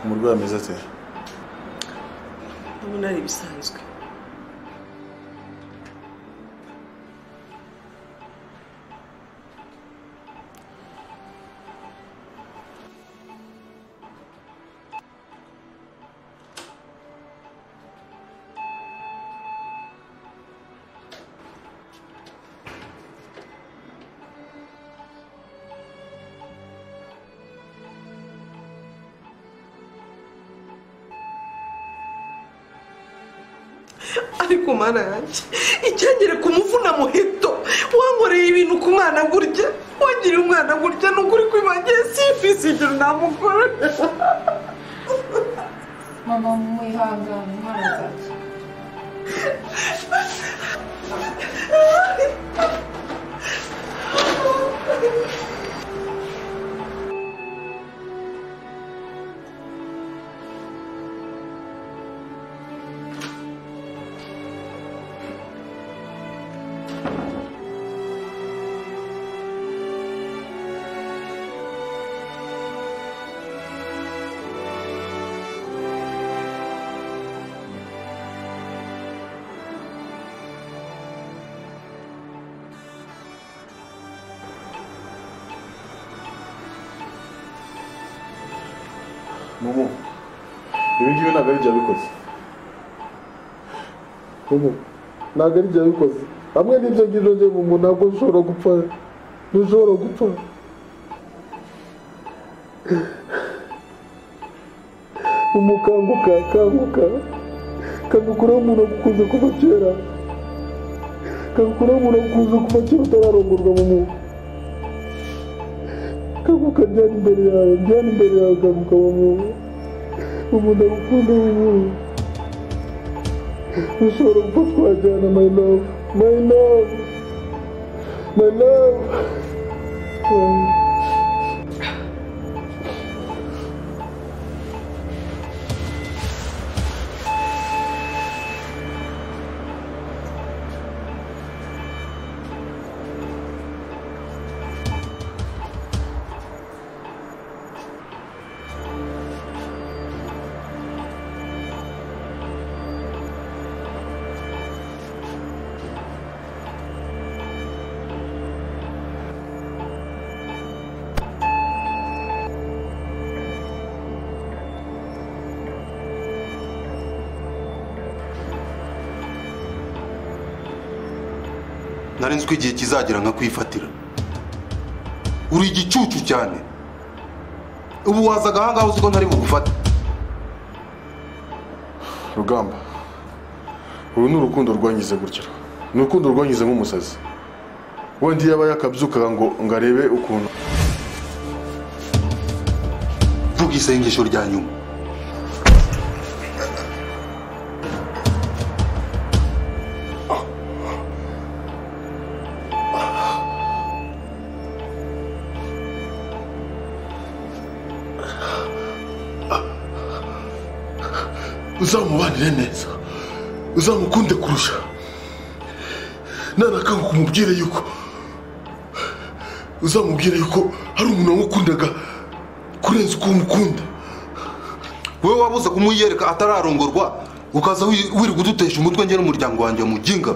umurwayi ameze ate ndabona ari ibisanzwe ariko mana yanjye icyagere kumuvuna muheto wankoreye ibintu ku mwana gutya wangiriye umwana gutya ni ukuri kwibagiye sifisi ibyo namukora mama mwihangane umwana azakira mumu ibi ngibi ntabwo ari bya bikoze ubu ntabwo ari byo bikoze hamwe n'ibyo ngibyo njye mu muntu ntabwo ushobora gupfa ntushobora gupfa umukanguka kanguka kagukuraho umuntu agukunze kuva kera kagukuraho umuntu agukunze kuva kera utararongorwa mu muntu kanguka ryari imbere yawe ryari imbere yawe kanguka mu muntu umuntu agukunda mu muntu ushobora gupfa twajyana my love my love my love nari nzi ko igihe kizagera nkakwifatira uri igicucu cyane ubu wazaga ahangaha uzi ko ntari bugufate rugamba uru ni urukundo rwangize gutya ni urukundo rwangize nk'umusazi wenda iyo aba yakabyukaga ngo ngo arebe ukuntu vuga isengesho rya nyuma uzamubanire neza uzamukunde kurusha nanakanguka umubwire yuko uzamubwire yuko hari umuntu wamukundaga kurenza uko umukunda wowe wabuze kumuyereka atararongorwa ukaza wi- wirirwa udutesha umutwe njye n'umuryango wanjye muginga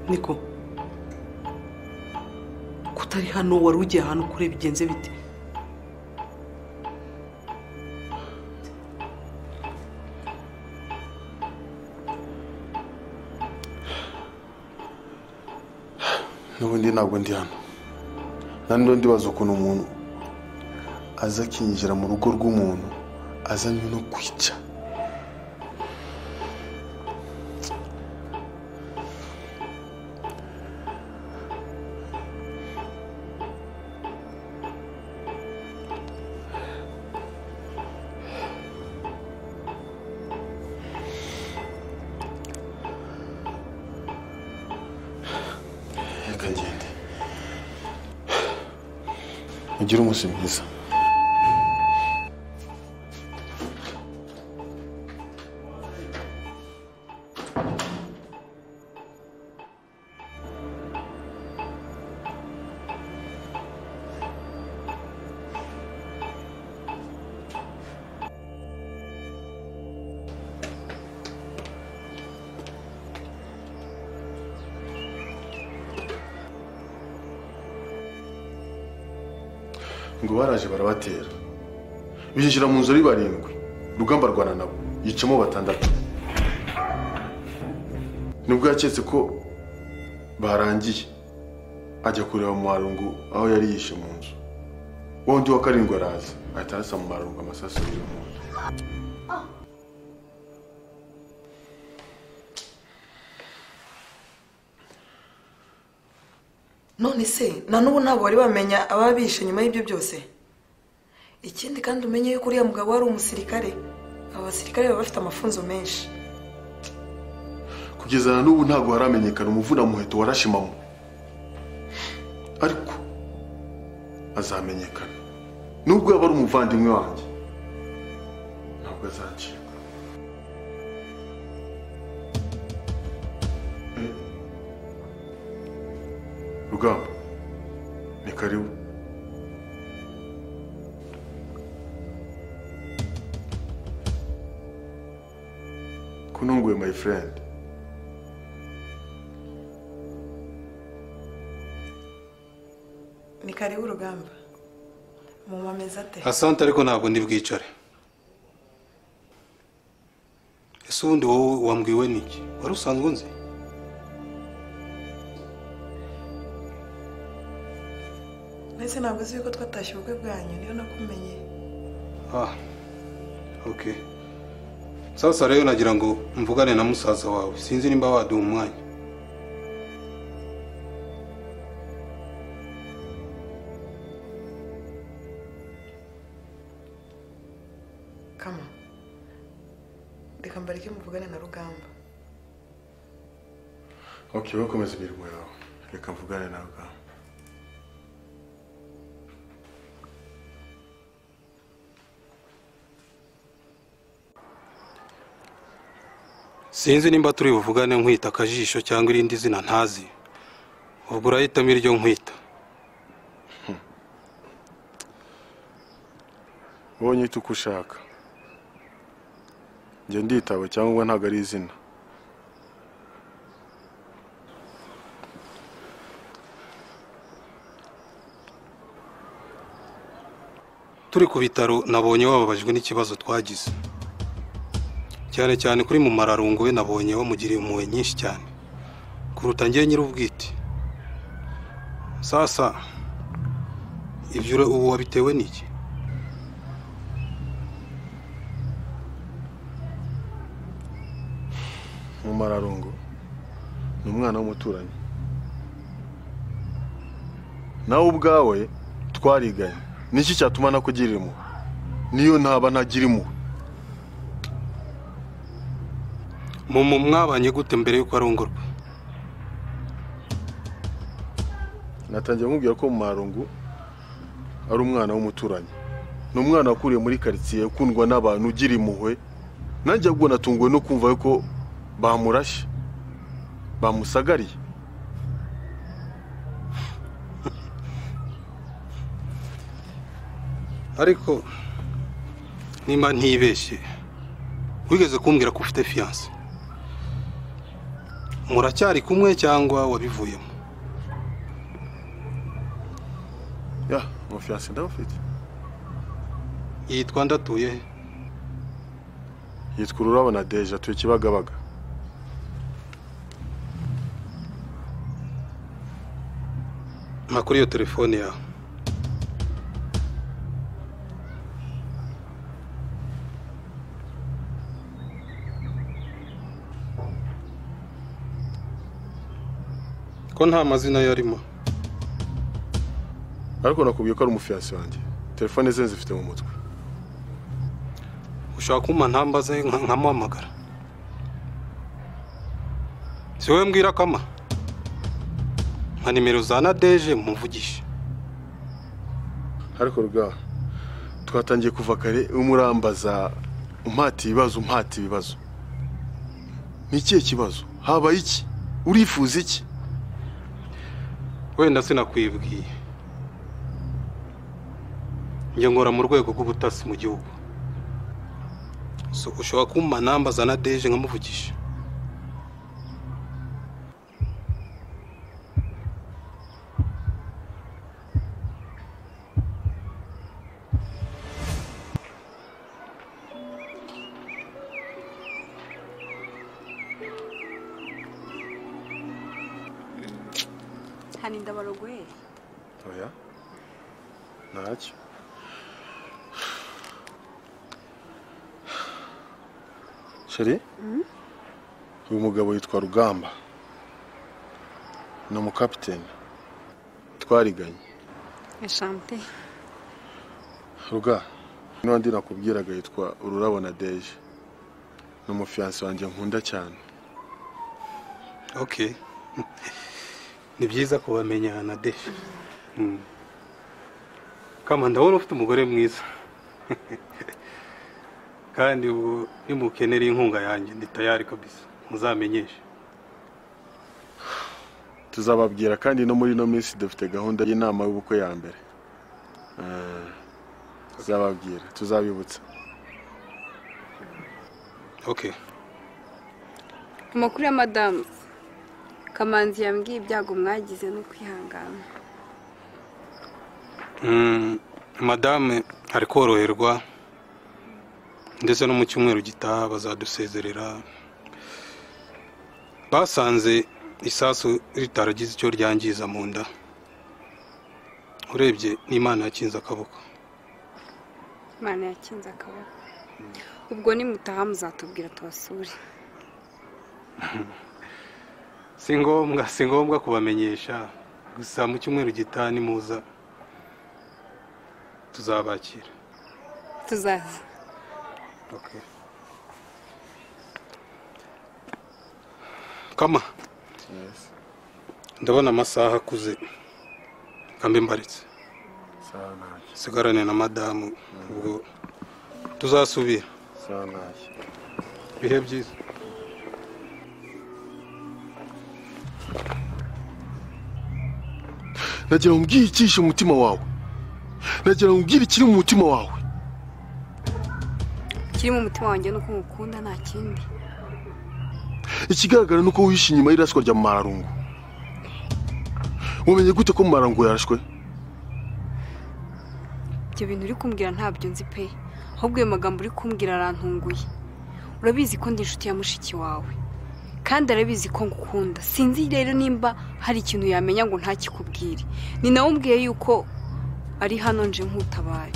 niko ko utari hano wari ugiye ahantu kure bigenze bite n'ubundi ntabwo ndi hano nandi ndibaza ukuntu umuntu aza akinjira mu rugo rw'umuntu azanywe no kwica ugire umunsi mwiza ngo baraje barabatera binjira mu nzu ari barindwi rugamba arwana nabo yicamo batandatu nibwo yaketse ko barangiye ajya kureba marungu aho yari yishe mu nzu wa wundi wa karindwi araza ahita arasa mu marungu amasasu abiri mu nzu none se na n'ubu ntabwo bari bamenya ababa bishe nyuma y'ibyo byose ikindi kandi umenye yuko uriya mugabo wari umusirikare aba basirikare baba bafite amafunzo menshi kugeza na n'ubu ntabwo haramenyekana umuvunamuheto warashimamo ariko azamenyekana nubwo yaba ari umuvandimwe wanjye ntabwo azacika Eh, rugamba ni karibu kununguye my friend ni karibu urugamba mumameze ate asante ariko ntabwo ndi bwicare ese ubundi wowe wambwiwe n'iki wari usanzwe unzi mbese ntabwo uzi yuko twatashye ubukwe bwanyu niyo nakumenye ah ok sasa rero nagira ngo mvugane na musaza wawe sinzi nimba waduha umwanya kama reka mbareke muvugane na rugamba ok bakomeza imirimo yawe reka mvugane nawe ubwawe sinzi nimba turi buvugane nkwita akajisho cyangwa irindi zina ntazi ubwo urahitamo iryo nkwita wowe nyita uko ushaka njye nditaba cyangwa ntabwo ari izina turi ku bitaro nabonye wababajwe n'ikibazo twagize cyane cyane kuri mu mararungu we nabonye wamugiriye impuhwe nyinshi cyane kuruta njye nyir'ubwite sasa ibyo ure- ubu wabitewe n'iki mu mararungu ni umwana w'umuturanyi nawe ubwawe twariganye niki cyatuma nakugirira impuhwe niyo ntaba ntagira impuhwe mu mu mwabanye gute mbere y'uko arongorwa natangiye amubwira ko mu marungu ari umwana w'umuturanyi ni umwana wakuriye muri karitsiye ukundwa n'abantu ugira impuhwe nanjye ahubwo natunguwe no kumva ko bamurashe bamusagariye ariko nimba ntibeshye wigeze kumbwira ko ufite fiyanse muracyari kumwe cyangwa wabivuyemo ya umufiyanse ndawufite yitwa ndatuye he? yitwa ururabo na deja tuye kibagabaga mpa kuri iyo telefone yawe ko nta mazina yarimo ariko nakubwiye ko ari umufiyanse wanjye telefone ze nzifite mu mutwe ushaka kumpa ntambaze nka- nkamuhamagara si wowe mbwira kama nka nimero za nadeje muvugishe ariko rwa twatangiye kuva kare umurambaza umpata ibibazo umpata ibibazo ni ikihe kibazo habaye iki urifuza iki wenda sinakwibwiye njye nkora mu rwego rw'ubutasi mu gihugu So, ushobora kumpa nambaza na deje nkamuvugisha hano indabarogoye oya ntacyo sheri uyu mugabo yitwa rugamba ni umukapiteni twariganye eshante ruga n'undi nakubwiraga yitwa ururabo na deje ni umufiyansi wanjye nkunda cyane okay ni byiza kubamenya na deje Mm. kama ndabona ufite umugore mwiza kandi ubu nimukenera inkunga yanjye ndi tayari kabisa muzamenyeshe tuzababwira kandi no muri ino minsi dufite gahunda y'inama y'ubukwe ya mbere Ah, tuzababwira tuzabibutsa okay amakuru ya madamu kamanzi yambwiye ibyago mwagize no kwihangana Mm, madame ari koroherwa ndetse no mu cyumweru gitaha bazadusezerera basanze isasu ritaragize icyo ryangiza mu nda urebye n'imana yakinze akaboko imana yakinze akaboko ubwo nimutaha muzatubwira tubasure si ngombwa si ngombwa kubamenyesha gusa mu cyumweru gitaha nimuza tuzabakira tuzaza Okay. Kama. Ndabona amasaha akuze. Kambe mbaritse. sawa ntacyo Sigarane na madamu ubwo tuzasubira. sawa ntacyo Bihe byiza. nagira ngo umbwire ikihishe mu mutima wawe nagira ngo umbwire ikiri mu mutima wawe ikiri mu mutima wanjye ni uko ngukunda nta kindi ikigaragara ni uko wihishe inyuma y'iraswa rya marungu wamenye gute ko marungu yarashwe ibyo bintu uri kumbwira ntabyo nzi pe ahubwo ayo magambo uri kumbwira arantunguye urabizi ko ndi inshuti ya mushiki wawe kandi arabizi ko ngukunda sinzi rero nimba hari ikintu yamenya ngo ntakikubwire ni nawe umbwiye yuko ari hano nje nk'utabaye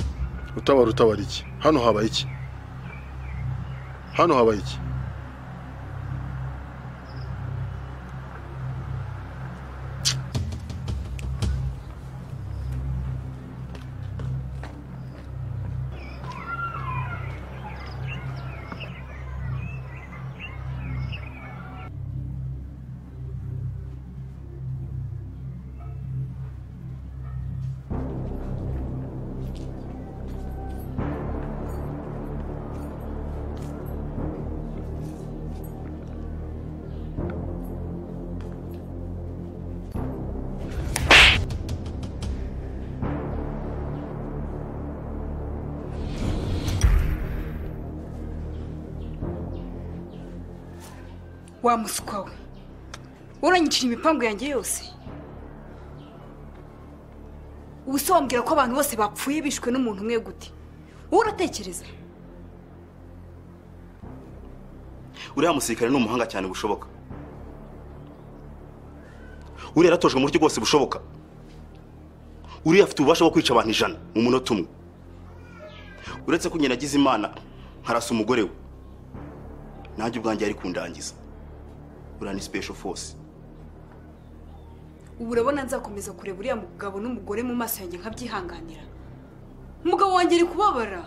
utabara utabara iki hano habaye iki hano habaye iki wa muswa we uranyicira imipangu yanjye yose ubu se wambwira ko abantu bose bapfuye bishwe n'umuntu umwe gute wowe uratekereza uriya musirikare ni umuhanga cyane bushoboka uriya yaratojwe mu buryo bwose bushoboka uriya afite ububasha bwo kwica abantu ijana mu munota umwe uretse ko nyina agize imana nkarasa umugore we nanjye ubwanjye yari kundangiza uriya ni special force ubu urabona nzakomeza kureba uriya mugabo n'umugore mu maso yanjye nkabyihanganira umugabo wanjye ari kubabara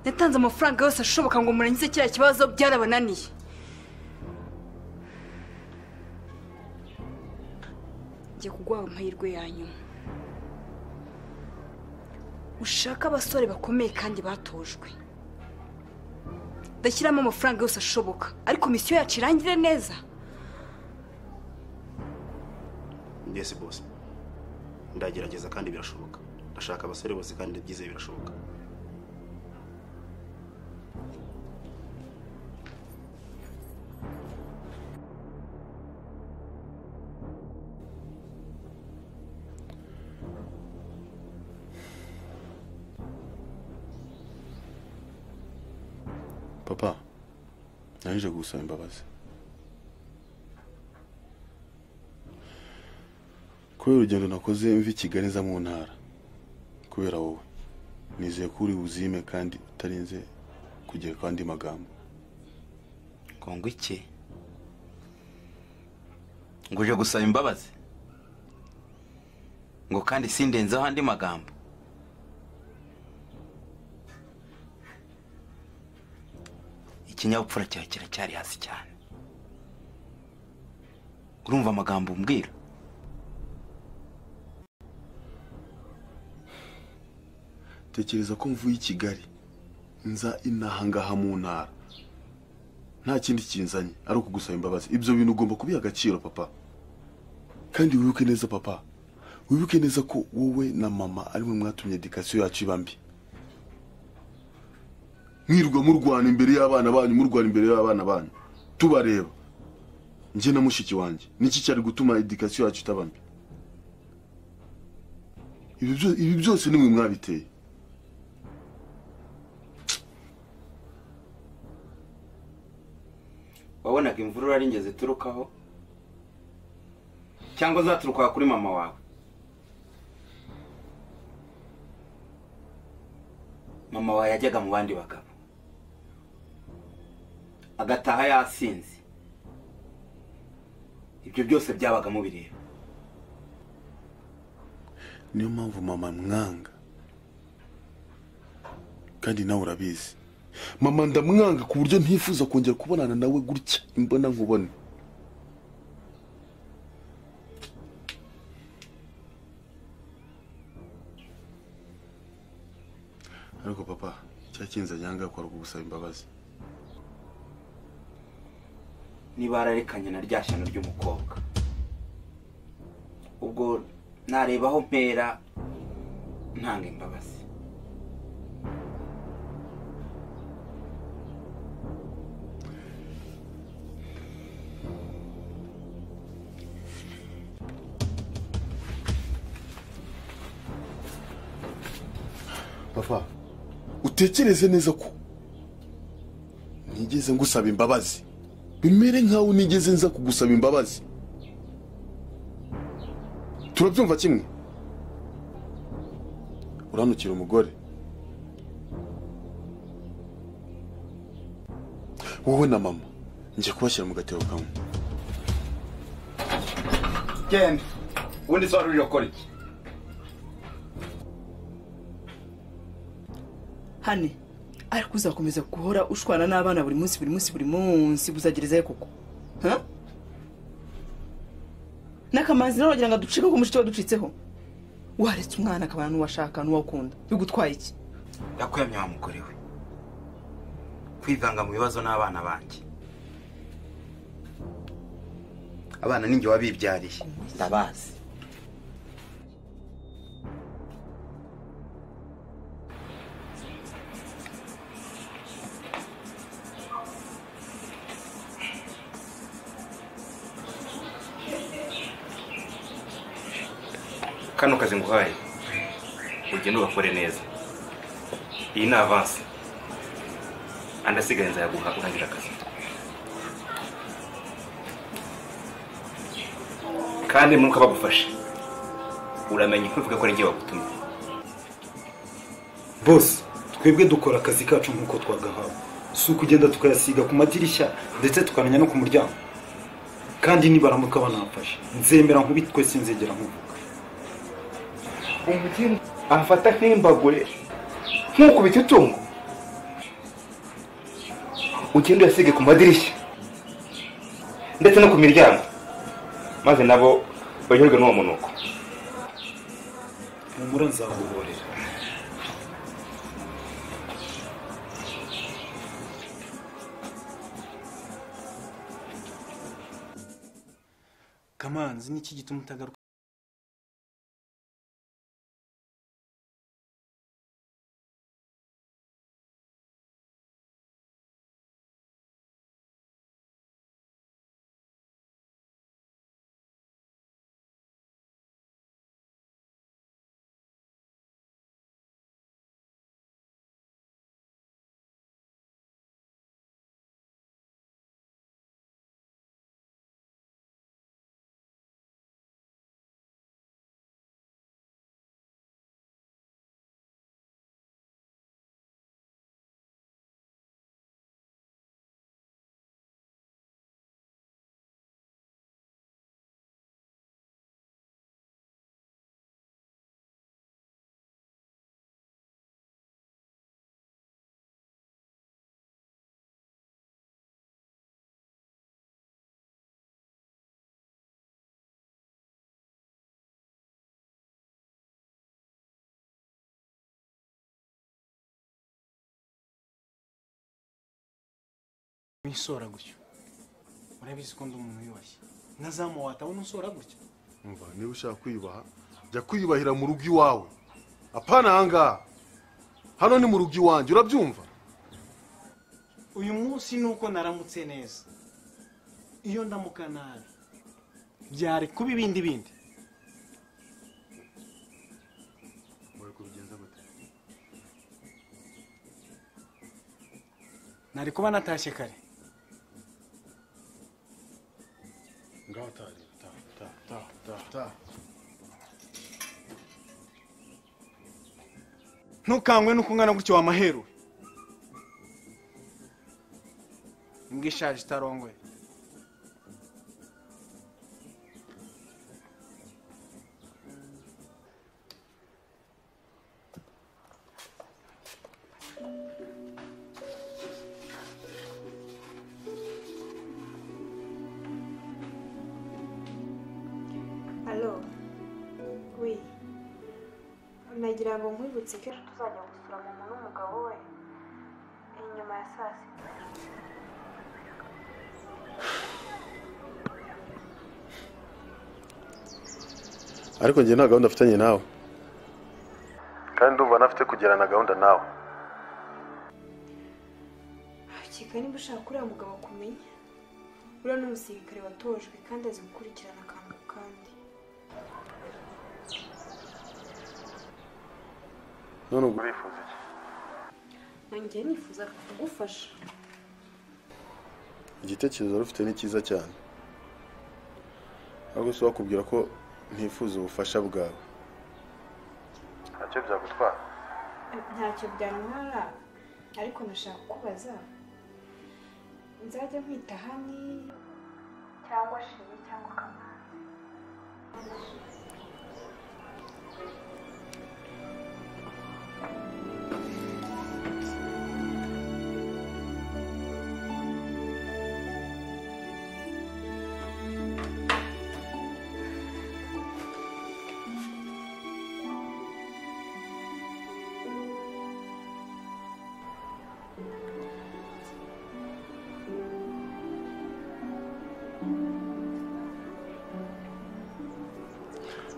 yatanze amafaranga yose ashoboka ngo murangize kiriya kibazo byarabananiye ngiye kuguha amahirwe ya nyuma ushake abasore bakomeye kandi batojwe ndashyiramo amafaranga yose ashoboka ariko misiyo yacu irangire neza ndese bose ndagerageza kandi birashoboka ndashaka abasore bose kandi byize birashoboka papa naje gusaba imbabazi kubera urugendo nakoze mva i kigali nza mu ntara kubera wowe nizeye ko uri buzime kandi utarinze kugera ku andi magambo kongo iki ngo uje gusaba imbabazi ngo kandi sindenzeho andi magambo ikinyabupfura cyawe kiracyari hasi cyane urumva amagambo umbwira tekereza ko mvuye i kigali nza inaha ngaha mu ntara nta kindi kinzanye ari ukugusaba imbabazi ibyo bintu ugomba kubiha agaciro papa kandi wibuke neza papa wibuke neza ko wowe na mama ari mwe mwatumye edikasiyo yacu iba mbi mwirwa murwana imbere y'abana banyu murwana imbere y'abana banyu tubareba njye na mushiki wanjye niki cyari gutuma edikasiyo yacu itaba mbi Ibi byo- ibi byose ni mwe mwabiteye wabonaga imvurura ari ingezi iturukaho cyangwa zaturuka kuri mama wawe mama wawe yajyaga mu bandi bagabo agataha yasinze ibyo byose byabaga mubireba niyo mpamvu mama mwanga kandi nawe urabizi mama ndamwanga ku buryo ntifuza kongera kubonana nawe gutya imbona nkubone ariko papa cyakinze nyanga kwari ukugusaba imbabazi niba yararekanye na rya shyano ry'umukobwa ubwo narebaho mpera ntanga imbabazi papa utekereze neza ko nigeze ngusaba imbabazi bimere nkaho nigeze nza kugusaba imbabazi turabyumva kimwe uranukira umugore wowe na mama njye kubashyira mu gatebo kamwe genda ubundi se wari uje gukora iki hane ariko uzakomeza guhora ushwana n'abana buri munsi buri munsi buri munsi buzagerezayo koko ha? n'akamanzi nawe wagira ngo aducike ko umushiti waducitseho waretse umwana akabana n'uwashaka n'uwakunda bigutwaye iki yakwemye wa mugore we kwivanga mu bibazo n'abana banjye abana ni njye wabibyariye ndabazi kano kazi nguhaye ugende ugakore neza iyi ni avansi andi asigaye nzayaguha urangira akazi kandi nuko bagufashe uramenya kuvuga ko ari njye wagutumye bose twebwe dukora akazi kacu nk'uko twagahawe si ukugenda tukayasiga ku madirishya ndetse tukamenya no ku muryango kandi nibaramuka banamfashe nzemera nkubitwe sinzegera nkuvuga umugeni amfata nk'imbagure nk'ukubita itungo ugende uyasige ku madirishya ndetse no ku miryango maze nabo baryoherwe n'uwo munuko humura nzaguhorera kamanzi n'iki gituma utagaruka wisora gutyo urabizi ko ndi umuntu wiyubashye ntazamuwata we nusora gutya umva niba ushaka kwiyubaha jya kwiyubahira mu rugo iwawe apana ahangaha hano ni mu rugo iwanjye urabyumva uyu munsi ni uko naramutse neza iyo ndamuka nabi byari kuba ibindi bindi Bari kubigenza gute nari kuba natashye kare ngaho utari taha taha taha taha taha ntukangwe n'uko ungana gutyo wamaheruwe imbwa ishaje itarongoye alo we nagira ngo nkwibutse ko ejo tuzajya gusura mama n'umugabo we inyuma ya saa sita ariko njye nta gahunda afitanye nawe kandi ndumva anafite kugirana gahunda nawe keka niba ushaka uriya mugabo kumenya uriya ni umusirikare watojwe kandi azi gukurikirana akantu ku kandi none ubwo urifuza iki nanjye nifuza kugufasha igitekerezo wari ufite ni cyiza cyane ahubwo si wakubwira ko ntifuza ubufasha bwawe ntacyo byagutwara ntacyo byantwara ariko nashaka kukubaza nzajya nkwita hani cyangwa shimi cyangwa kamanzi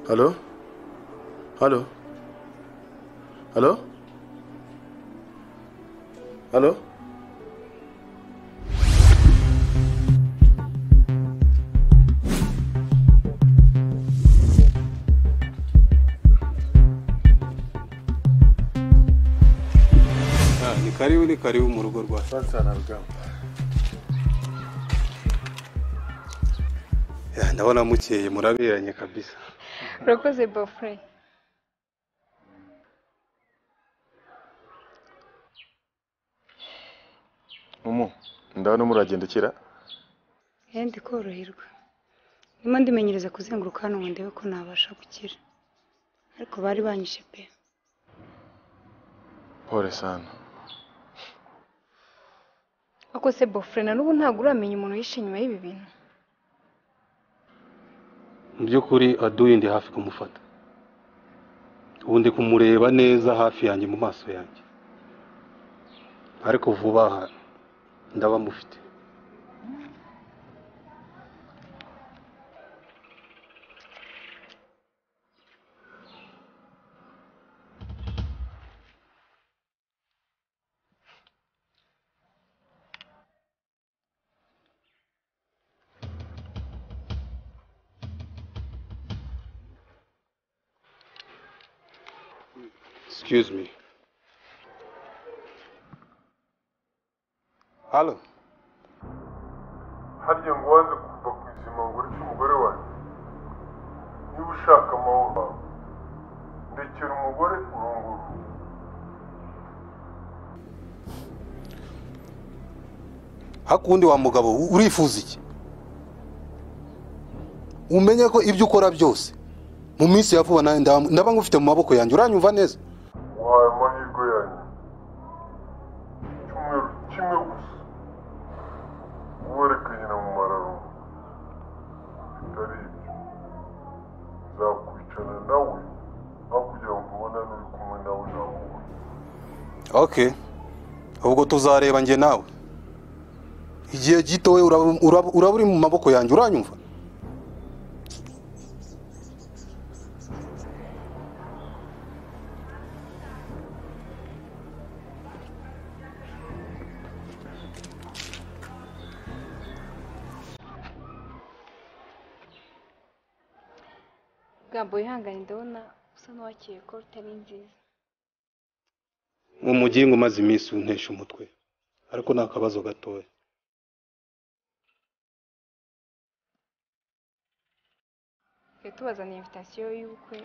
halo halo halo halo Ah, ni karibu ni karibu mu rugo rwa Ya, ndabona mukeye muraberanye kabisa urakoze bofure umu ndabona muragendekera ndi koroherwa ndimo ndimenyereza kuzenguruka hano ngo ndebe ko nabasha gukira ariko bari banyishe pe pole sana ariko se bofure na n'ubu ntabwo uramenya umuntu yishe inyuma y'ibi bintu mu by'ukuri aduye ndi hafi kumufata ubu ndi kumureba neza hafi yanjye mu maso yanjye ariko vuba aha ndaba mufite excuse me halo harya ngo wanze kuva ku izima ngo ureke umugore wanjye niba ushaka amahoro ndekera umugore urunguru hakundi wa mugabo urifuza iki umenye ko ibyo ukora byose mu minsi ya vuba ndaba ngufite mu maboko yanjye uranyumva neza uhaye amahirwe yanjye icyumweru kimwe gusa uwereke nyina mu mararungu bitari ibyo nzakwicana nawe aho kugira ngo ubone n'uri kumwe nawe nahura ok ubwo tuzareba njye nawe igihe gito we uraba- uraba uraba uri mu maboko yanjye uranyumva bwambo wihangane ndabona usa n'uwakeye ko utari nziza umugingo umaze iminsi untesha umutwe ariko ni akabazo gatoya twe tubazaniye invitasiyo y'ubukwe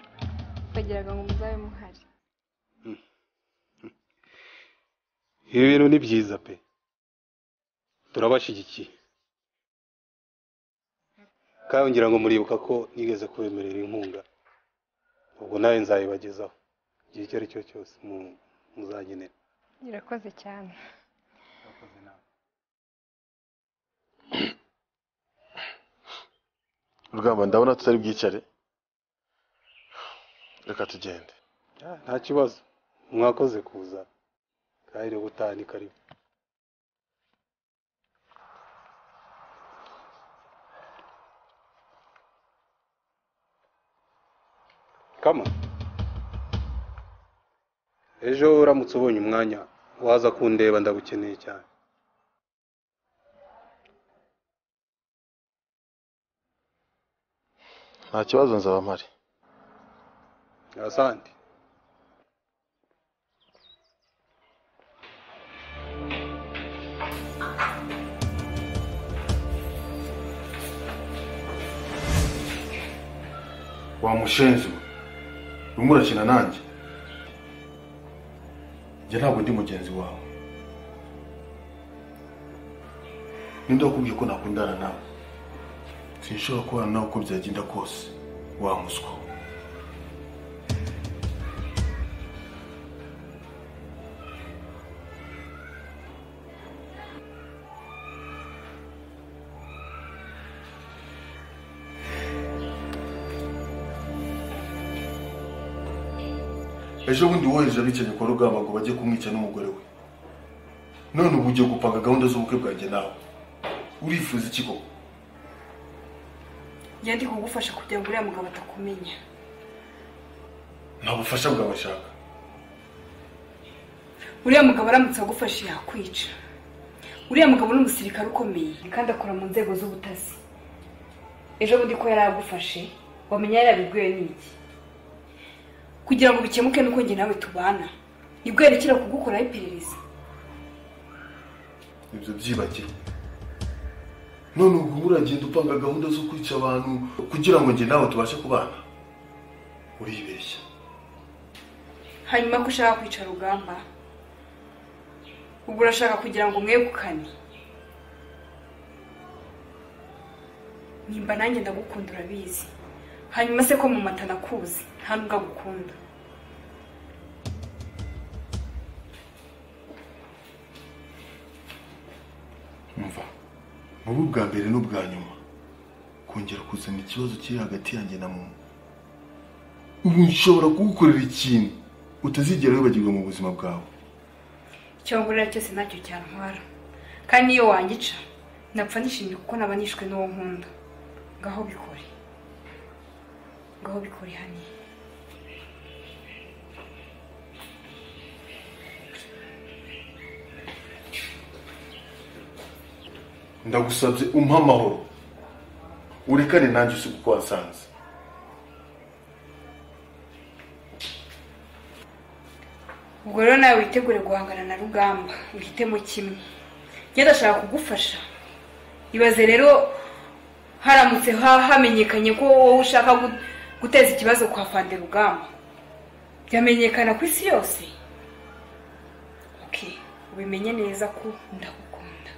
twagiraga ngo muzabe muhari ibi bintu ni byiza pe turabashyigikiye kandi ngira ngo muribuka ko nigeze kubemerera inkunga ubwo nawe nzayibagezaho igihe icyo ari cyo cyose mu- muzagenera irakoze cyane rugamba ndabona tutari bwicare reka tugende nta kibazo mwakoze kuza kandi ubutaha ni karibu kama ejo uramutse ubonye umwanya waza kundeba ndagukeneye cyane nta kibazo nzaba mpari asante wa mushenzi we urimo urakina nanjye njye ntabwo ndi mugenzi wawe ninde wakubwiye ko nakundana nawe sinshobora kubana nawe uko byagenda kose wa muswa ejo bundi wohereje abicanyi kwa rugamba ngo bajye kumwica n'umugore we none ubu ugiye gupanga gahunda z'ubukwe bwanjye nawe urifuza iki koko njya ndi kugufasha kugira ngo uriya mugabo atakumenya nta bufasha bwabashaka uriya mugabo aramutse agufashe yakwica uriya mugabo ni umusirikare ukomeye kandi akora mu nzego z'ubutasi ejo bundi ko yari agufashe wamenya yarabiguye n'iki kugira ngo bikemuke nuko njye nawe tubana nibwo yerekera kugukoraho iperereza ibyo byibagirwe none ubwo uragenda upanga gahunda zo kwica abantu kugira ngo njye nawe tubashe kubana uribeshya hanyuma ko ushaka kwica rugamba ubwo urashaka kugira ngo mwegukane nimba nanjye ndagukunda urabizi hanyuma se ko mu mata nakuzi nta nubwo agukunda mva mubi ubwa mbere n'ubwa nyuma kongera kuzana ikibazo kiri hagati yanjye na mumu ubu nshobora kugukorera ikintu utazigera wibagirwa mu buzima bwawe icyo ngurira cyose ntacyo cyantwara kandi niyo wangica napfa nishimye kuko naba nishwe n'uwo nkunda ngaho bikore ngaho bikore hano ndagusabye umpe amahoro urekane nanjye usiga uko wasanze ubwo rero nawe witegure guhangana na rugamba uhitemo kimwe ngenda ashaka kugufasha ibaze rero haramutse hamenyekanye ko wowe ushaka guteza ikibazo kwa fande rugamba byamenyekana ku isi yose ubimenye neza ko ndagukunda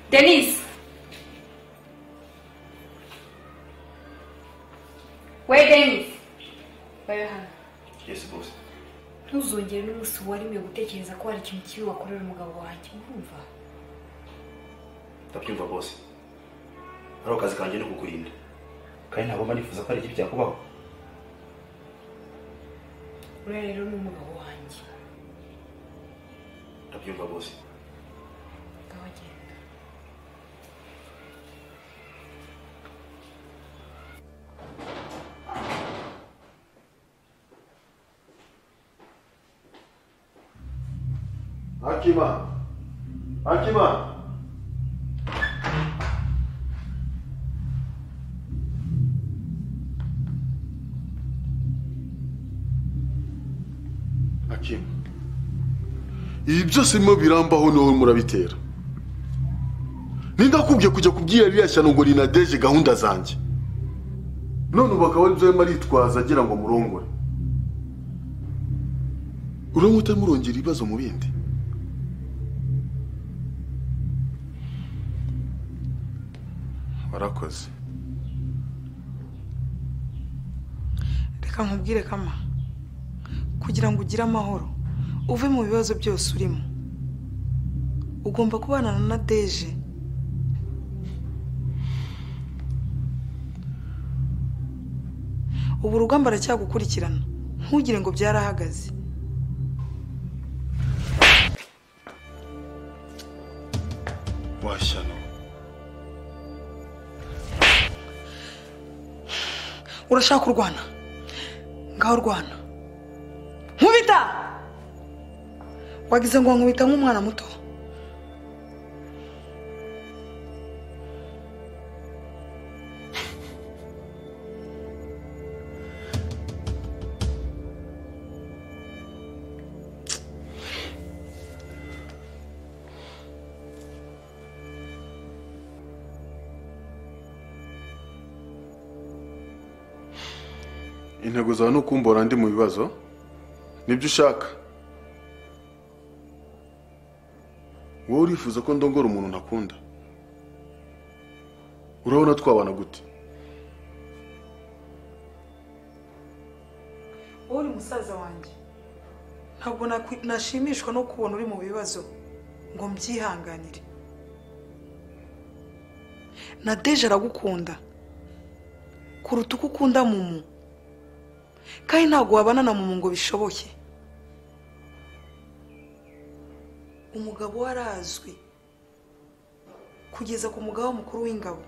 denise we denise bayo hano yesi bose ntuzongere n'umunsi waremye gutekereza ko hari ikintu kibi wakorera umugabo wanjye urumva ndabyumva bose ari akazi kanjye ni kukurinda kandi ntabwo mba nifuza ko hari ikibi cyakubaho uriya rero ni umugabo wanjye ndabyumva bose ngaho genda akima akima akima ibi byose birimo birambaho niwe murabitera nindakubwiye kujya kubwira ririya shyano ngo rinadeje gahunda zanjye none ubu akaba aribyo arimo aritwaza agira ngo murongore urabona utamurongera ibibazo mu bindi warakoze reka nkubwire kama kugira ngo ugire amahoro uve mu bibazo byose urimo ugomba kubana na deje ubu urugamba aracyagukurikirana ntugire ngo byarahagaze washyano urashaka kurwana ngaho rwana nkubita wagize ngo nkubita nk'umwana muto intego zawe ni ukumbora ndi mu bibazo nibyo ushaka wowe urifuza ko ndongora umuntu ntakunda urabona twabana gute wowe uri musaza wanjye ntabwo nashimishwa no kubona uri mu bibazo ngo mbyihanganire na deje aragukunda kuruta uko ukunda mumu kandi ntabwo wabana na mumu ngo bishoboke umugabo we arazwi kugeza ku mugabo mukuru w'ingabo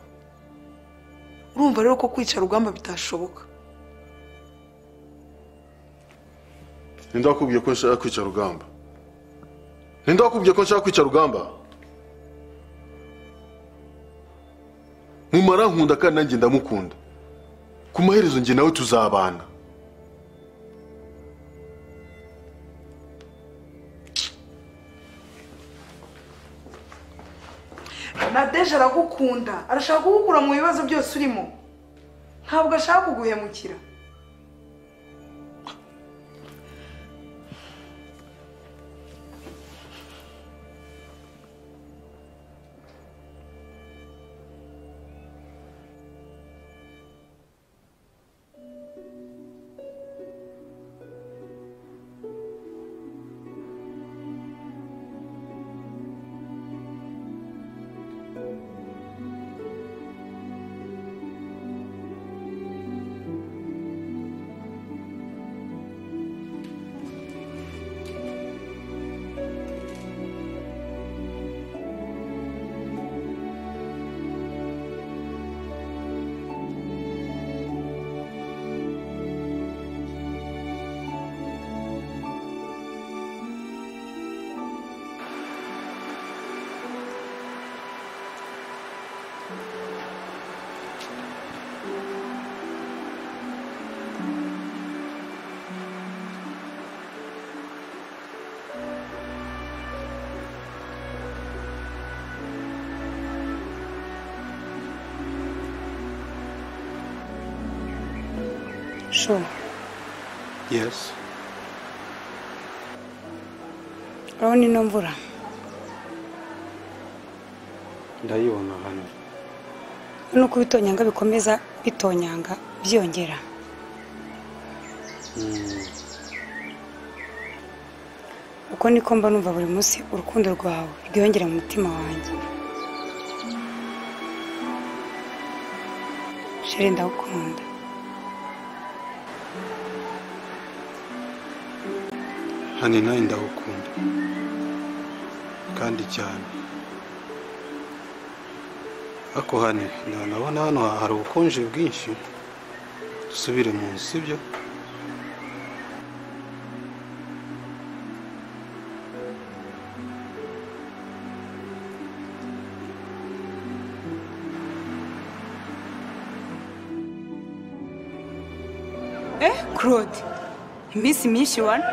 urumva rero ko kwica rugamba bitashoboka ninde wakubwiye ko nshaka kwica rugamba ninde wakubwiye ko nshaka kwica rugamba mumara nkunda kandi nanjye ndamukunda ku maherezo njye nawe tuzabana nadeje aragukunda arashaka kugukura mu bibazo byose urimo ntabwo ashaka kuguhemukira sure yes urabona ino mvura ndayibona hano nuko ibitonyanga bikomeza bitonyanga byongera uko niko mba numva buri munsi urukundo rwawe rwiyongera mu mutima wanjye sheri ndagukunda hani nawe ndagukunda kandi cyane ariko hani ndabona hano hari ubukonje bwinshi dusubire mu nzu sibyo eh claude iminsi myinshi wana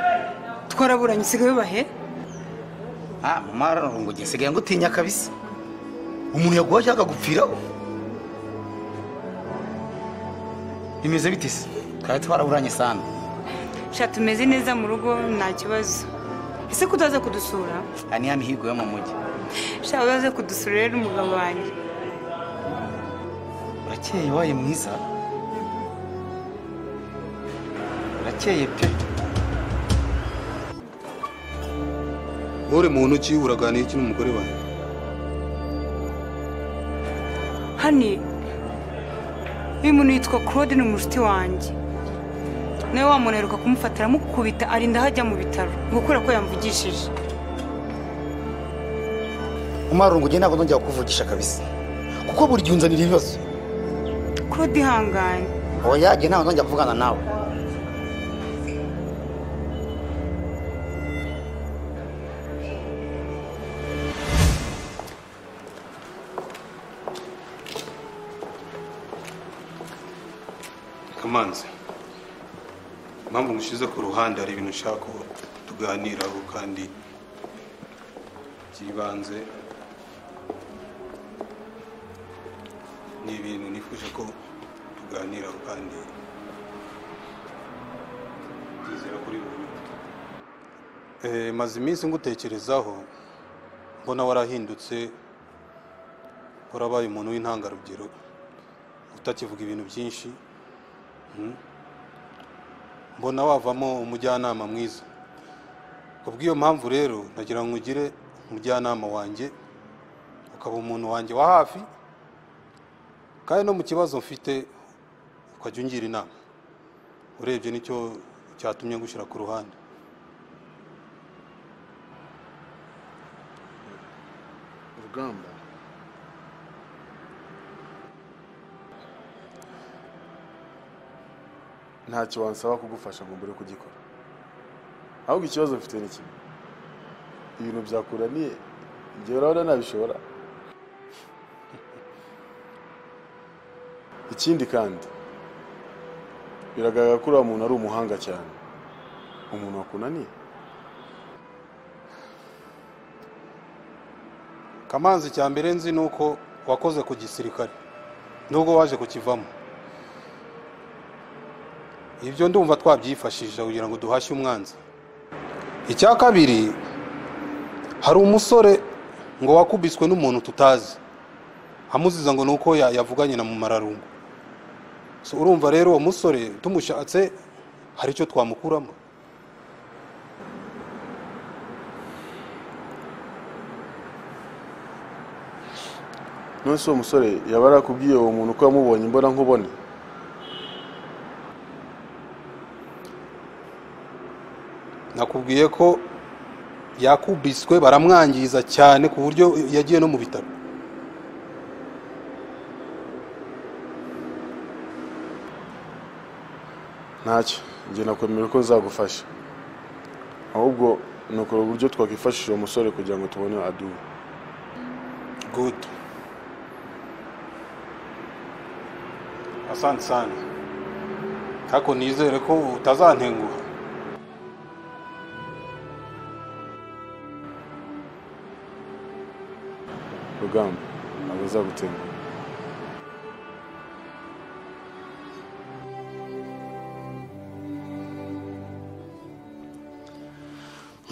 twaraburanye usigaye ubahe ah mama ngo ngisigaye ngutinya kabisa umuntu yaguha cyangwa agupfiraho bimeze bite se twari twaraburanye sana sha tumeze neza mu rugo nta kibazo ese ko utaza kudusura aha ni hano higuye mu mujyi sha utaza kudusura rero umugabo wanjye urakeye wabaye mwiza urakeye pe uri mu ntoki uraganiye iki n'umugore wawe hani uyu muntu yitwa claude ni umucuti wanjye nawe wamunaruka kumufata aramukubita arinda aho ajya mu bitaro gukura ko yamvugishije umarungu ugenda ntabwo nongera kukuvugisha kabisa kuko buri gihe unzanira ibibazo claude ihanganye uwo yagiye ntabwo nongera kuvugana nawe kamanzi impamvu ngushyize ku ruhande hari ibintu ushaka ko tuganiraho kandi by'ibanze ni ibintu nifuje ko tuganiraho kandi byizera kuri buri umwe maze iminsi ngutekerezaho mbona warahindutse warabaye umuntu w'intangarugero utakivuga ibintu byinshi mbona wavamo umujyanama mwiza kubw'iyo mpamvu rero nagira ngo ugire umujyanama wanjye ukaba umuntu wanjye wa hafi kandi no mu kibazo mfite ukajya ungira inama urebye nicyo cyatumye ngushyira ku ruhande urugamba ntacyo wansaba kugufasha ngo mbere kugikora ahubwo ikibazo mfite ni kimwe ibintu byakuraniye igihe urabona ntabishobora ikindi kandi biragaragara ko uriya muntu ari umuhanga cyane umuntu wakunaniye kamanzi cya mbere nzi ni uko wakoze ku gisirikare nubwo waje kukivamo ibyo ndumva twabyifashisha kugira ngo duhashye umwanzi icya kabiri hari umusore ngo wakubiswe n'umuntu tutazi amuziza ngo ni uko yavuganye na mumararungu urumva rero uwo musore tumushatse hari icyo twamukuramo none se uwo musore yaba arakubwiye uwo muntu ko yamubonye imbona nkubone nakubwiye ko yakubiswe baramwangiza cyane ku buryo yagiye no mu bitaro ntacyo njye nakwemera ko nzagufasha ahubwo ni ukora uburyo twakwifashisha uwo musore kugira ngo tubone aduwe gudu asante sani ariko nizere ko utazantenguha rugamba ntabwo nzagutenguha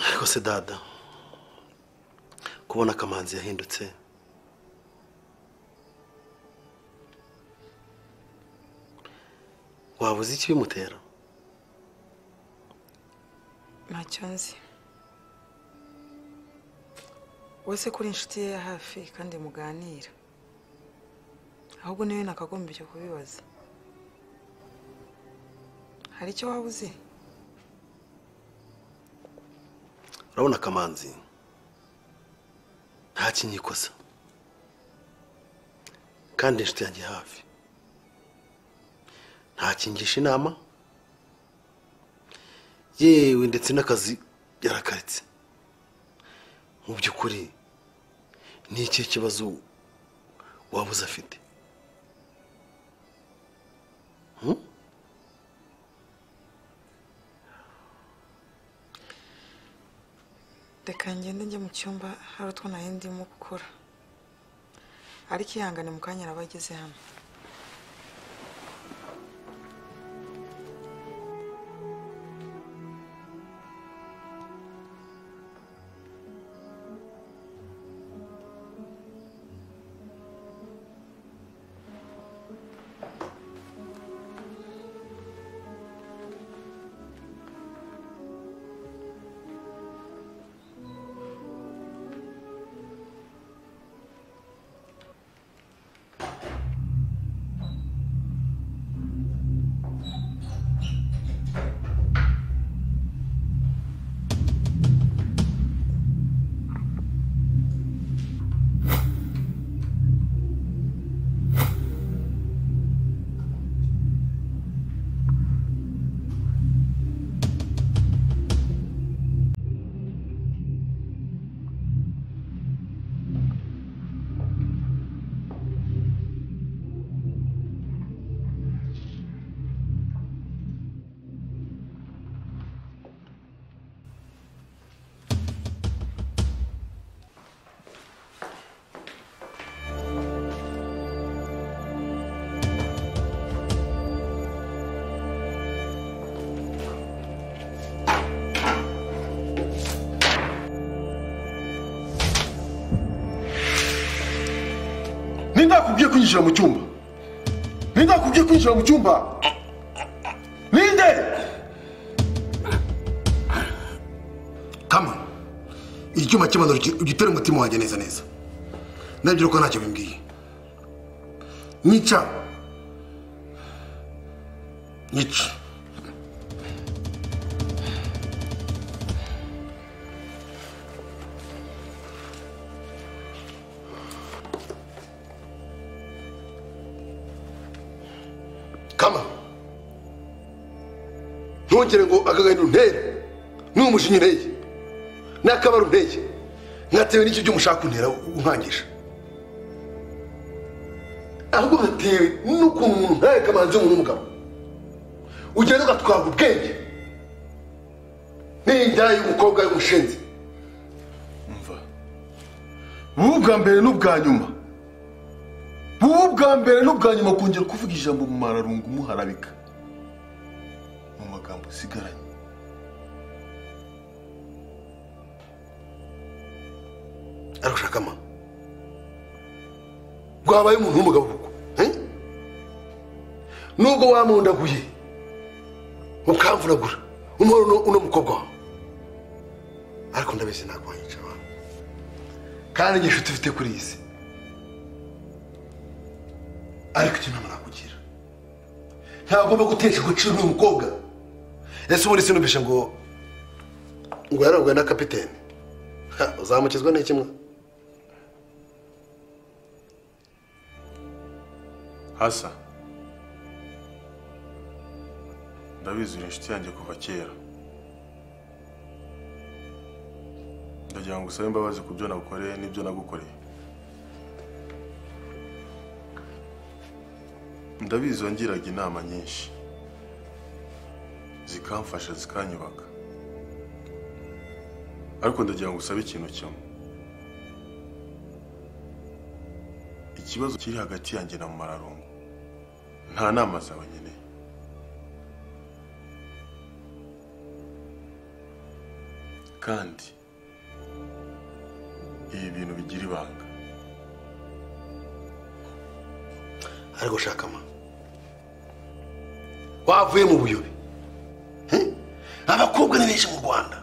ariko se dada kubona akamanzi yahindutse waba uzi ikibimutera ntacyo nzi wese kuri inshuti ye ya hafi kandi muganira ahubwo niwe nakagombye kubibaza hari icyo waba uzi urabona akamanzi nta kinyikosa kandi inshuti yanjye hafi ntakingisha inama yewe ndetse n'akazi yarakaritse mu by'ukuri ni ikihe kibazo wabuze afite Hmm? reka ngende njye mu cyumba hari utwo nari ndimo gukora ariko ihangane mu kanya araba ageze hano nindakubwiye kwinjira mu cyumba nindakubwiye kwinjira mu cyumba ninde kama icyuma cy'ibanza ugitere umutima wanjye neza neza ndabyo ko ntacyo bimbwiye nica nica kama ntugire ngo agahinda untere ni umushinyi unteye ni akabari unteye ntatewe n'icyo byuma ushaka kuntera unkangisha ahubwo bitewe n'ukuntu umuntu ntawe kamanzi w'umuntu w'umugabo ugenda ugatwara ubwenge n'inda y'umukobwa y'umushinzi bubu bwa mbere n'ubwa nyuma bubu bwa mbere n'ubwa nyuma kongera kuvuga ijambo mu mararungu muharabika mu magambo usigaranye arashaka ama rwabaye umuntu w'umugabo kuko eh? nubwo wamundaguye ukamvunagura umuhoro uno- uno mukobwa wawe ariko ndabizi ntabwo wanyica abantu kandi njye inshuti ufite kuri iyi si ariko icyo nama nakugira ntabwo ugomba gutesha agaciro uyu mukobwa ese ubundi sinumvishe ngo ngo yaraguye na kapitene Ha, uzamukizwa n'iki mwa hasa ndabizi uri inshuti yanjye kuva kera ndagira ngo usabe imbabazi ku byo nagukoreye n'ibyo nagukoreye ndabizi wangiraga inama nyinshi zikamfasha zikanyubaka ariko ndagira ngo usabe ikintu kimwe ikibazo kiri hagati yanjye na mararungu nta nama zawe nkeneye kandi ibi bintu bigira ibanga ariko shaka ma wavuye mu buyobe He? abakobwa ni benshi mu rwanda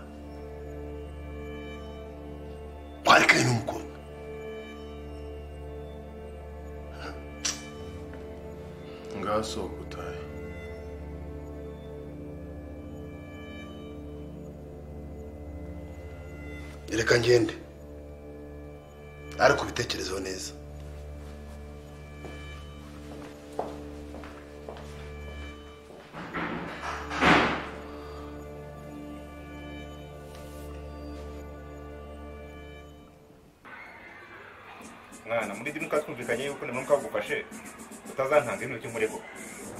warekanye n'umukobwa ngaho sohoka utahe reka ngende ariko ubitekerezeho neza mwana muri dimu twumvikanye yuko na mwuka wagufashe utazantanga ibintu cy'umurego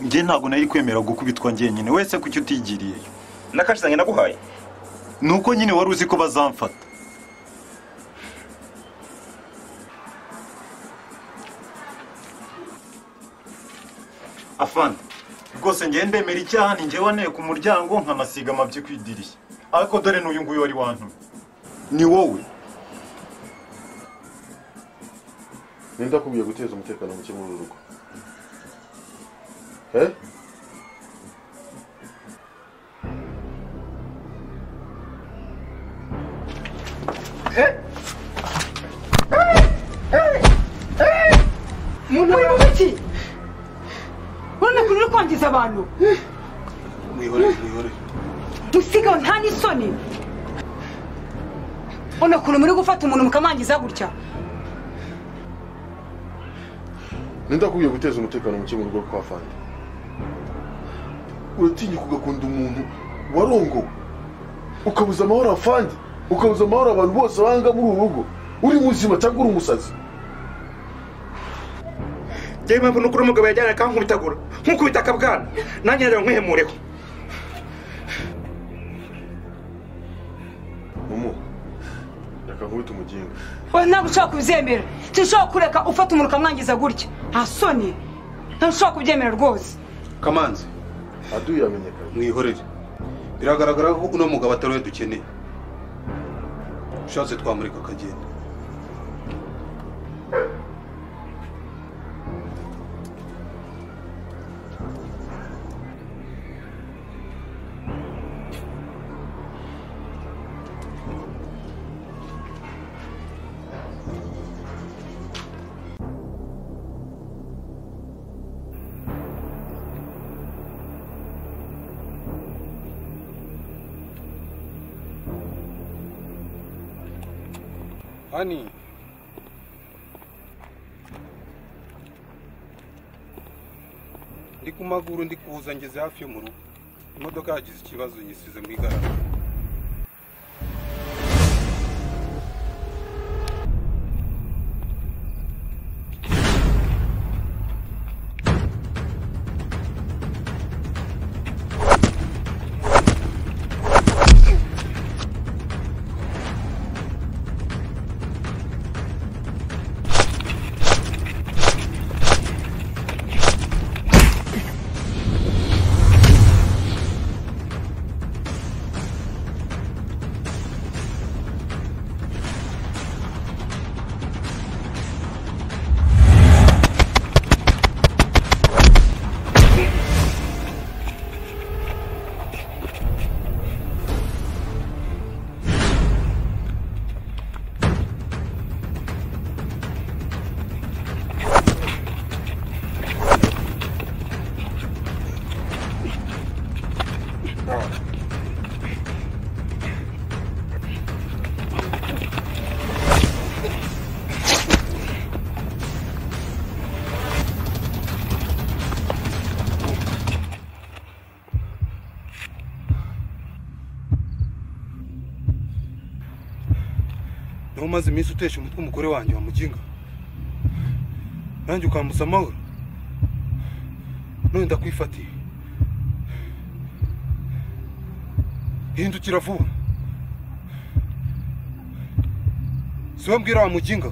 njye ntabwo nari kwemera gukubitwa njyenyine wese kuki utigiriye nakashizanye naguhaye ni uko nyine wari uzi ko bazamfata afande rwose njyewe ndemera icyaha ni njyewe waneye ku muryango nkanasiga amabyi ku idirishya ariko dore n'uyu nguyu wari wantumye ni wowe ninde akubwiye guteza umutekano muke muri uru rugo Eh? muntu uri muki urabona ko uri kwangiza abantu mwihorere mwihorere musigaho nta n'isoni urabona ukuntu muri gufata umuntu mukamwangiza gutya ninde akubwiye guteza umutekano muke mu rugo kwa fandi uratinyuka ugakunda umuntu warongo ukabuza amahoro afandi ukabuza amahoro abantu bose banga muri uru rugo uri muzima cyangwa uri umusazi njyewe impamvu nuko umugabo yajyana akankubitagura nk'ukubita akabwana nanjye nagira ngo nkwihemureho mumu reka nkubite umuginga wowe ntabwo ushobora kubyemera sinshobora kureka ufata umuntu ukamwangiza gutya nta soni ntabwo ushobora kubyemera rwose kamanzi aduye yamenyekanye mwihorere biragaragara ko uno mugabo atari we dukeneye ushatse twamurika akagenda hani ndi ku maguru ndi kuza ngeze hafi yo mu rugo imodoka yagize ikibazo nyisize mu igarama niho umaze iminsi utesha umutwe umugore wanjye wa muginga nanjye ukambuza amahoro none ndakwifatiye hindukira vuba si wowe mbwira wa muginga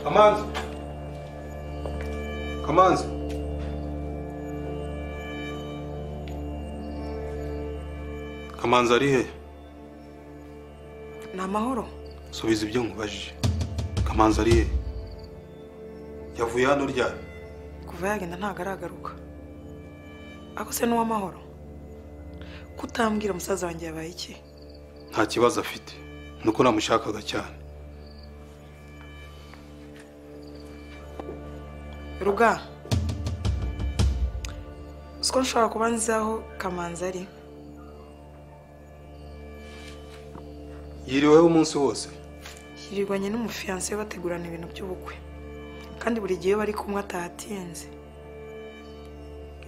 kamanzi kamanzi kamanzi ari he ni amahoro subiza ibyo nkubajije kamanzi ari he yavuye hano ryari kuva yagenda ntabwo aragaruka ako se n'uw'amahoro kutambwira musaza wanjye yabaye iki nta kibazo afite ni uko namushakaga cyane ruga uko nshobora kuba nzi aho kamanzi ari yiriweho umunsi wose yirirwanye n'umufiyanse we bategurana ibintu by'ubukwe kandi buri gihe iyo bari kumwe ataha atinze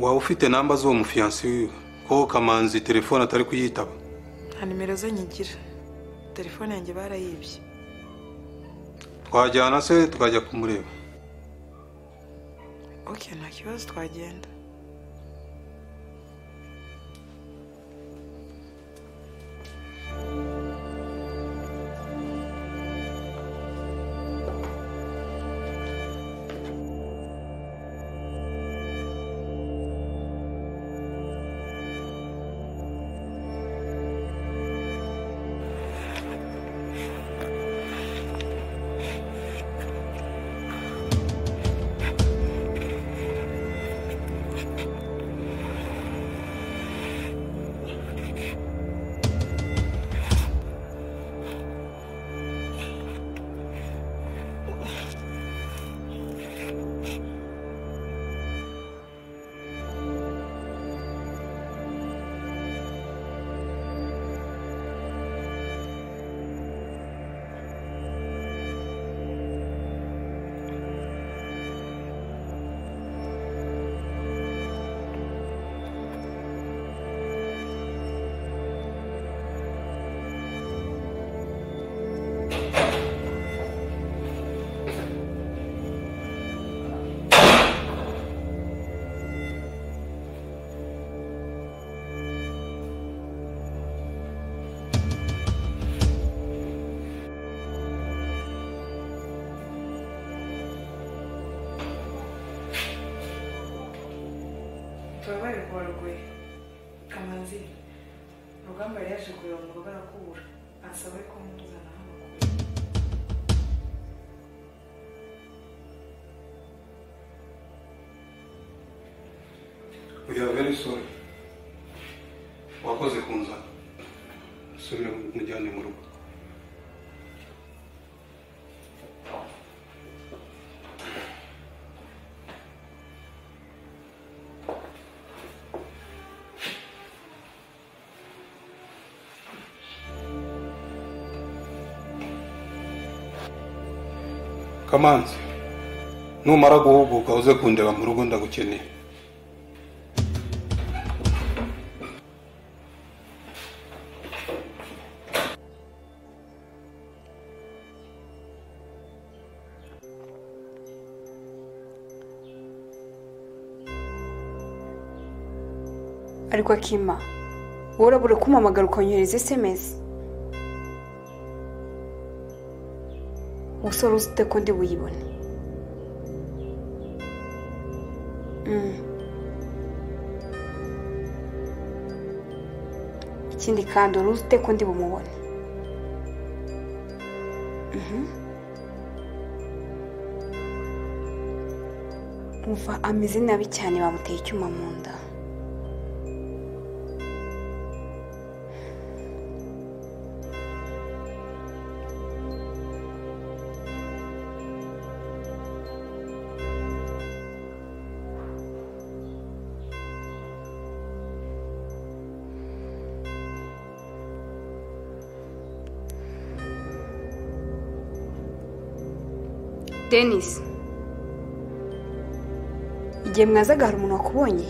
waba ufite namba z'uwo mufiyansi wiwe ko kamanzi telefone atari kuyitaba nta nimero ze nyigira telefone yanjye barayibye twajyana se tukajya kumureba oke nta kibazo twagenda turabaye rwarwe kamanzi urugamba yari yaje kureba mu rugo arakubura ansaba ko muzana hano we are very sorry wakoze kunzana subira mujyane mu rugo kamanzi numara guhuguka uze kundeba mu rugo ndagukeneye ariko akima wowe urabura kumpamagara ukonyohereza esemesi umusore uzi ute ko ndi buyibone Mm. ikindi kandi wari uzi ute ko ndi bumubone Mhm. umva ameze nabi cyane bamuteye icyuma mu nda denise igihe mwazaga hari umuntu wakubonye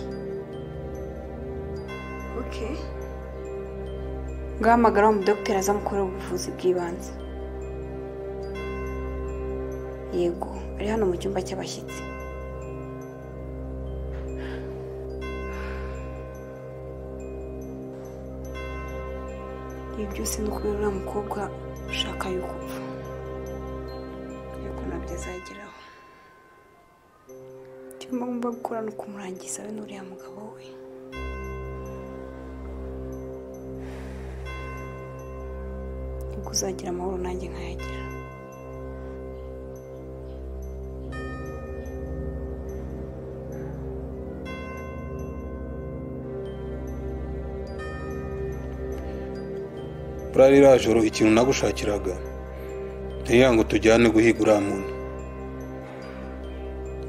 oke ngahamagara wa mudogiteri aza amukorera ubuvuzi bw'ibanze yego ari hano mu cyumba cy'abashyitsi ibi byose ni ukubera uriya mukobwa ushaka yuko upfa ariko nabyo atazageraho icyo ngomba gukora ni ukumurangiza we n'uriya mugabo we nibwo uzagira amahoro nanjye nkayagira buriya ririya joro ikintu nagushakiraga ntiriya ngo tujyane guhiga uriya muntu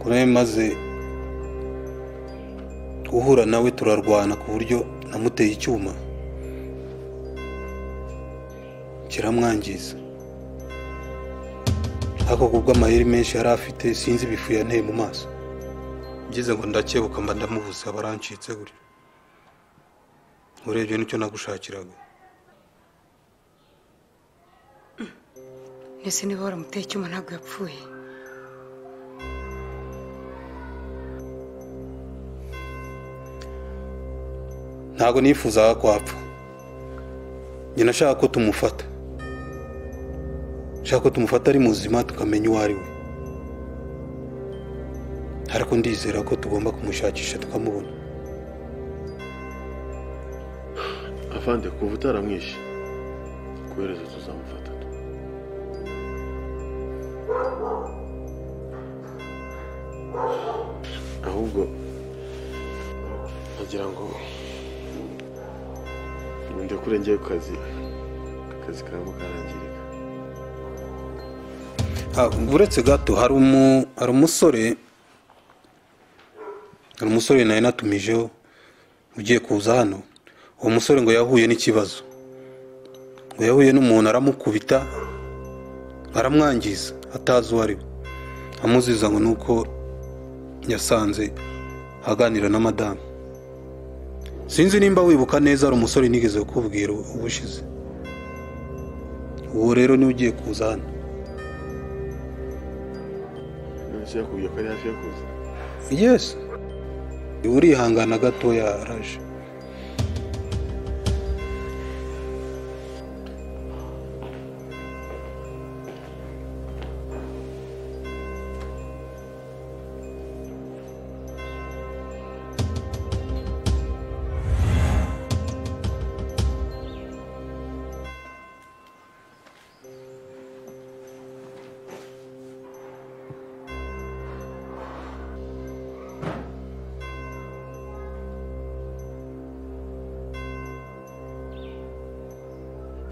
ko nawe maze guhura nawe turarwana ku buryo namuteye icyuma kiramwangiza ariko kubw'amayeri menshi yari afite sinzi ibifu yanteye mu maso byiza ngo ndakebuka mba ndamubuze aba arancitse gutyo urebye nicyo nagushakiraga mbese niba waramuteye icyuma ntabwo yapfuye ntabwo nifuzaga ko apfa njye nashaka ko tumufata nshaka ko tumufata ari muzima tukamenya uwo ari we ariko ndizera ko tugomba kumushakisha tukamubona avande kuva utaramwishe kohereza tuzamufata ahubwo nagira ngo ndekure njye ku kazi akazi karimo karangirika Ah, uretse gato hari umu- hari umusore hari umusore nari natumijeho ugiye kuza hano uwo musore ngo yahuye n'ikibazo ngo yahuye n'umuntu aramukubita aramwangiza atazi uwo ari we amuziza ngo ni uko yasanze aganira na madamu sinzi nimba wibuka neza hari umusore nigeze kukubwira ubushize uwo rero niwe ugiye kuza hano nonese yakubwiye ko ari hafi yo kuza yesi urihangana gatoya araje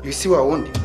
ibi si wa wundi